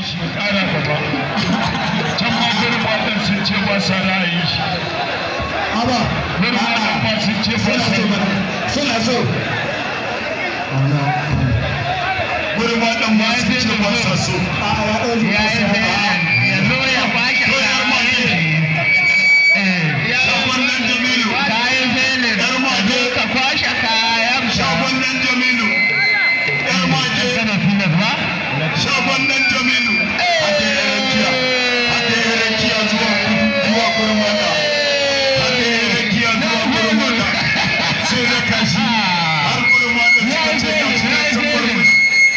shi ya ƙara gaba can ma gurin waɗin sun ce ba sa ra'ayin shi Aba. gurin waɗin ba sun ce ba Suna sa so mana. Suna so. gurin waɗin ba sun ce ba sa so A ya ɗauki kasa. yanzu ya baki shagon nan jamilu kayan felin yar mage ka kwashe kayan shagon nan jamilu yar mage kana filas ba shagon nan jamilu hade rakiya hade rakiya zuwa zuwa gurin wanda hade rakiya zuwa gurin wanda sai da kashi har gurin wanda suka ce ga shi nan sun bar mu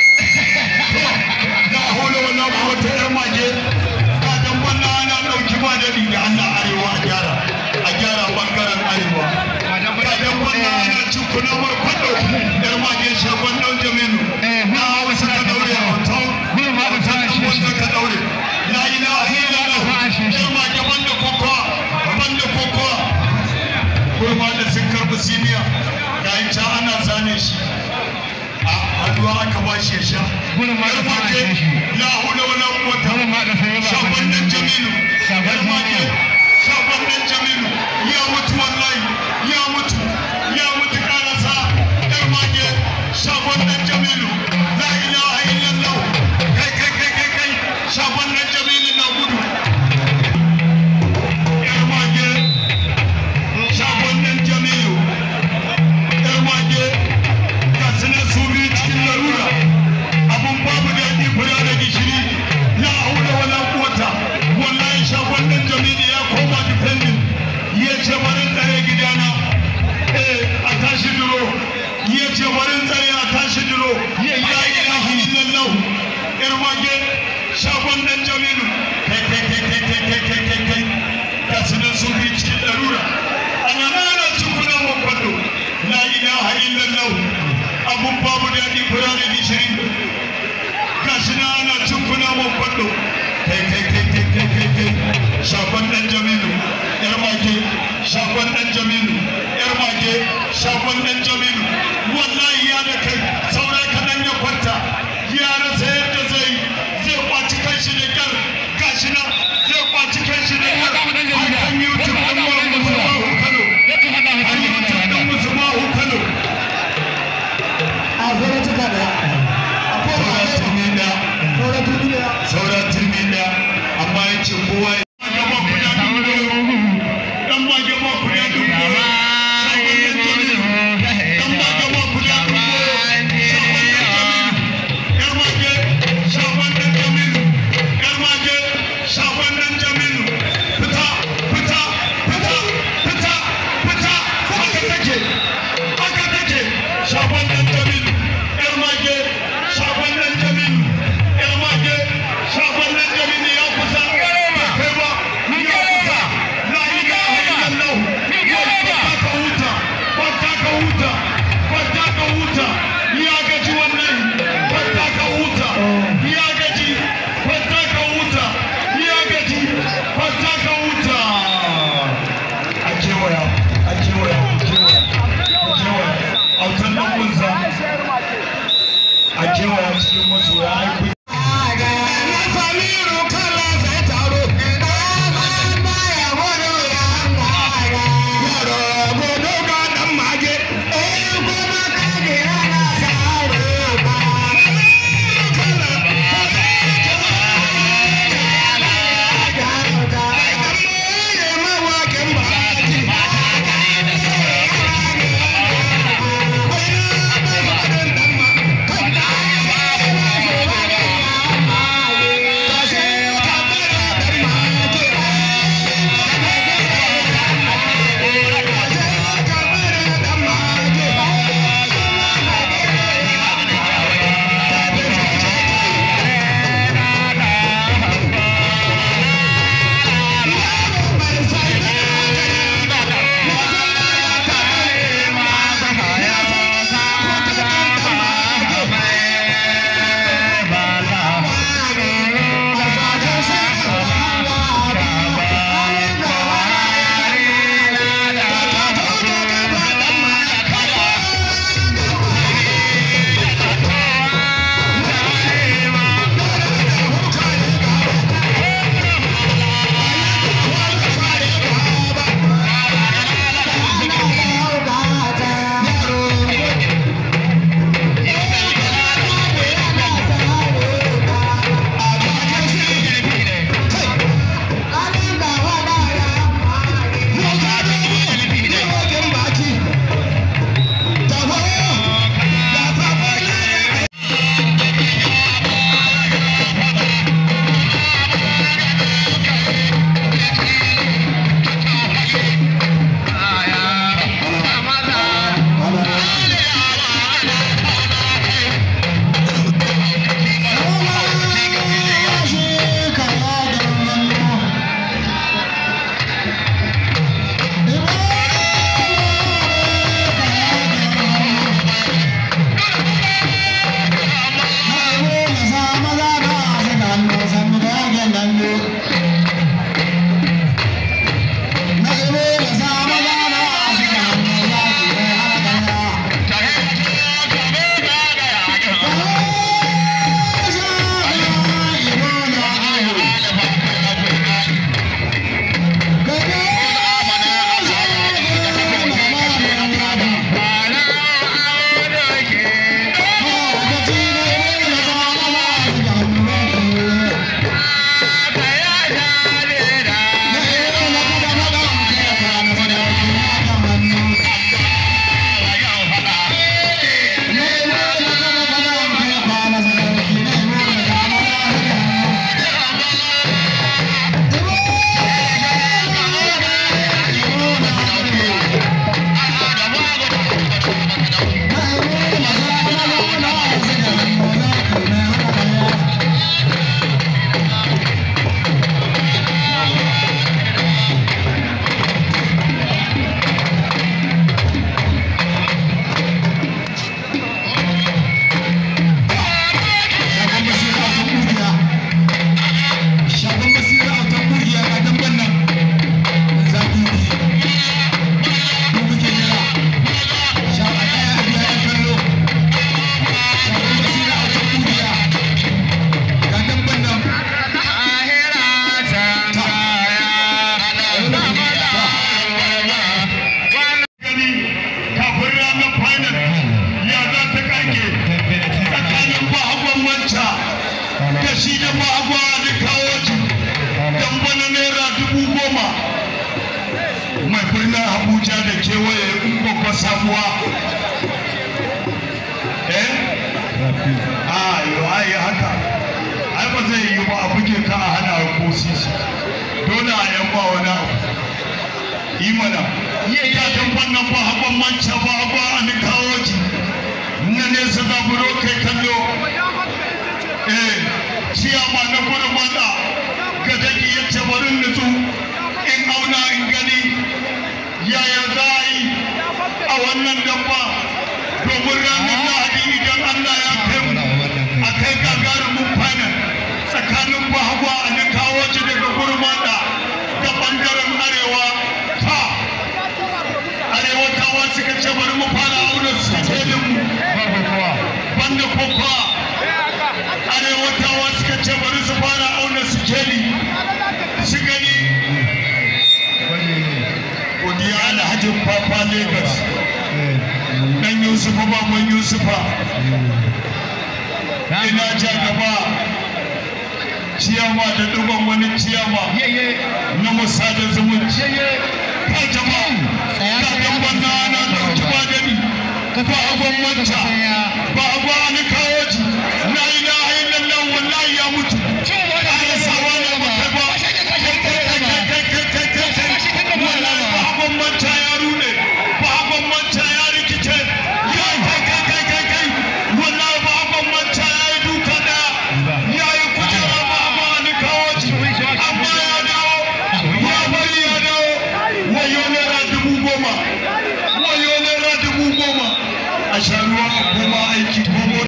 da holo wala wata yar mage ka dan wannan ana dauki ba da da Allah arewa a gyara a gyara bangaren arewa ka dan wannan ana cikuna mar kwado yar mage shagon dan jamilu na hawa suka daure a hoton gurin ma da sa shi wanda ka daure la ilaha illallah yar mage banda kokowa banda kokowa kurma da sun karbi siniya ga yin can ana zane shi a haduwa aka ba shi ya sha gurin ma da sa shi la hula wala quwwata gurin ma da sai ba shagon nan jamilu Shagon yar mage shagon nan jamilu ya mutu wallahi ya mutu ya mutu karasa yar mage shagon nan jamilu la ilaha illallah kai kai kai kai kai shagon nan jamilu na gudu yar mage shagon nan jamilu yar mage ga sunan su biyu cikin larura abun babu daɗi kula da gishiri la haula wala quwata wallahi shagon nan jamilu ya koma defending ya ce barin tsare gidana eh a tashi duro ya ce barin tsare a tashi duro la ilaha illallah yar mage shagon nan jamilu kai kai kai kai kai kai kai kai kai ga sunan su biyu cikin larura ana nana cikuna wa kwallo la ilaha illallah abun babu daɗi kula da gishiri gashi na ana cin kuna mun kwallo kai kai kai kai kai kai kai shagon dan jamilu yar mage shagon dan jamilu yar mage shagon dan jamilu wallahi ya da kai saura kaɗan ya kwanta ya rasa yadda zai zai kwaci kanshi da kyar gashi na zai kwaci kanshi da kyar har kan youtube ɗin wani musulmahu kano har youtube ɗin musulmahu kano A zara cika da. Akwai saura ba. turmi ɗaya Sauran turmi da. saura turmi ɗaya amma ya ce kowa ya gaba kuɗa dubu dan ba gaba kuɗa dubu shagon nan jamilu dan ba gaba kuɗa dubu shagon nan jamilu yar mage shagon nan jamilu yar mage shagon nan jamilu fita fita fita fita fita haka take haka take shagon nan jamilu yar mage shagon nan jamilu yar mage shagon nan jamilu ya kusa bai kai ba ya kusa la ilaha illallah kwanta ka huta kwanta ka huta kwanta ka huta ya gaji wannan kwanta ka huta ya gaji kwanta ka huta ya gaji kwanta ka huta a kewaya a kewaya a kewaya a kewaya autan nan kunsa a kewaya cikin masoya ai Thank shi da bagwa da kawo dan bana naira dubu goma mai birnin abuja da kewaye in babba sabuwa eh a yo ai haka ai ba zai yi ba a buge ka a hana ko sisi dole a yan ba wani abu yi mana ya dan wannan ba haɓan manca ba ba a ni kawo ji na nesa zaburo kai kallo eh ciyama na gudu mata ga daki ya ce bari nutsu in auna in gani yaya za a yi a wannan dabba domin ranar lahadi idan allah ya kai mu a kai gagarumin final tsakanin bahagwa a ni kawo ci daga gurmata da bangaren arewa ta arewatawa suka ce bari mu fara auna sikelin mu banda kokowa arewatawa suka ce bari su fara auna sikeli su gani godiya alhajin papa lagos dan yusufa baban yusufa ina ja gaba ciyama da duban wani ciyama na musada zumunci ka jama'a ka gaba na na dauki ba gani ba abin manta ba abu ni kawo ji la ilaha illallah wallahi ya mutu ana sawa ne ba kai ba wallahi ba abin manta ya rude ba abin manta ya rikice ya kai kai kai kai kai wallahi ba abin manta ya yi duka daya ya yi kujera ba abu ni kawo ji amma ya dawo ya bari ya dawo wayo naira dubu goma wayo naira dubu goma a sha ruwa a koma aiki ko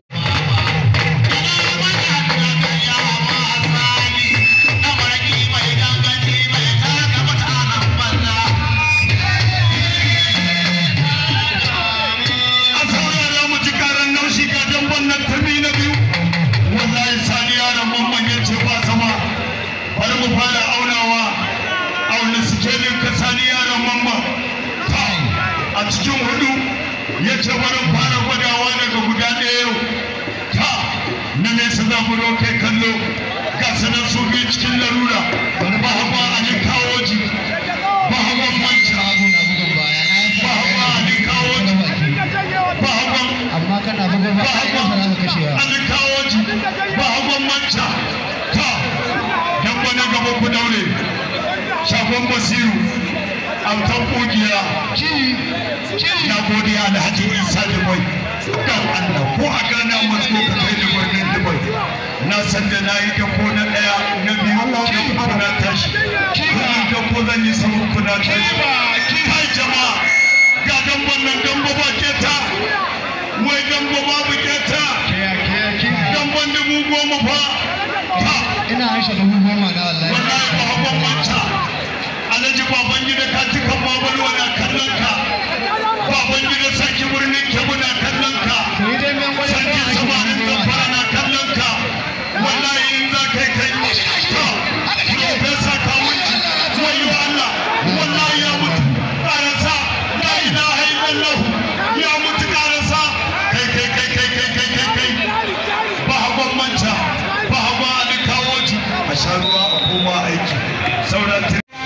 a saurara mu ji karan naushi ga damban nan turmi na biyu wallahi sani yaron mamman ya ce ba sama bari mu fara aunawa auna sikelin ka sani yaron mamman ta a cikin hudu ya ce bari fara gwadawa daga guda ɗaya yau ta na nesa za mu kai kallo ga sanar su biyu cikin larura ba hawa a ni kawo ji ba hawa manta ba hawa a ni kawo ji ba hawa amma kana bugun ba ka za ka kashewa an kawo ji ba hagon manca ta dan wani gaba ku daure shafon basiru autan kugiya na godiya da hajji isa dubai dan allah ko a gana masu ka kai da birnin dubai na san da na yi dako na daya na biyu na uku na tashi kuma dako zan yi sabon kuna tashi kai jama'a ga dan wannan dan ba ke ta wai dambo babu kyata damban dubu goma fa ta ina haisha dubu goma na wallahi wallahi ba hakan manta alhaji baban gida ka cika babalwa na kallon ka baban gida saki birnin kebu na kallon ka to yi dai men gwada sarki ko samarin zamfara na kallon ka wallahi in za ka yi kai ta profesa kawunci wayo Allah wallahi ya mutu karasa la ilaha illallah ya mutu karasa kai kai kai kai kai kai kai kai ba hagon manta ba hagon alikawoci a sha ruwa a koma aiki sauran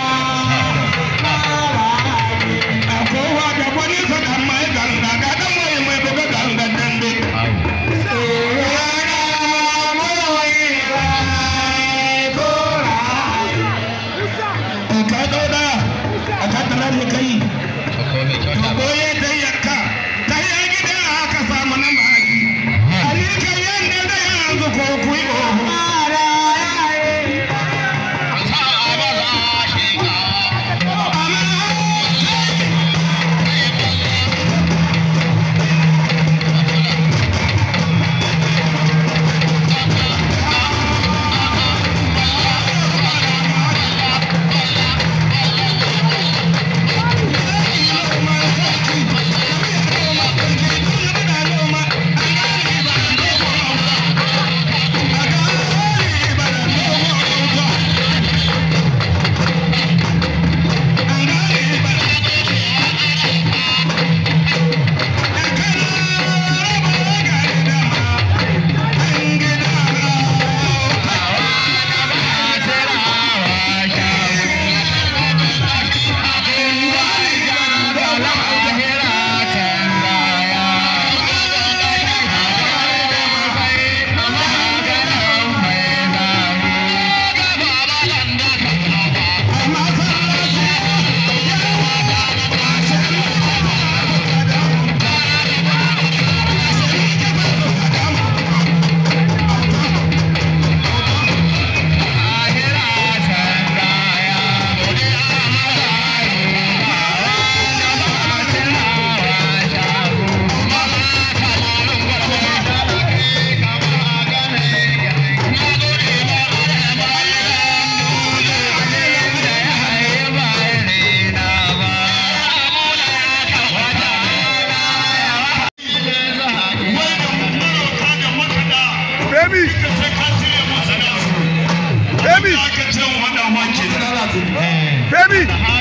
kowa da wani sakan mai ganga ga dan mai mai buga ganga dambe ka dauda a tattara da kai koye da yakka ta yi gida aka samu nan baki ali kan yanda da yanzu ko kuyi oho Baby! Baby! Baby!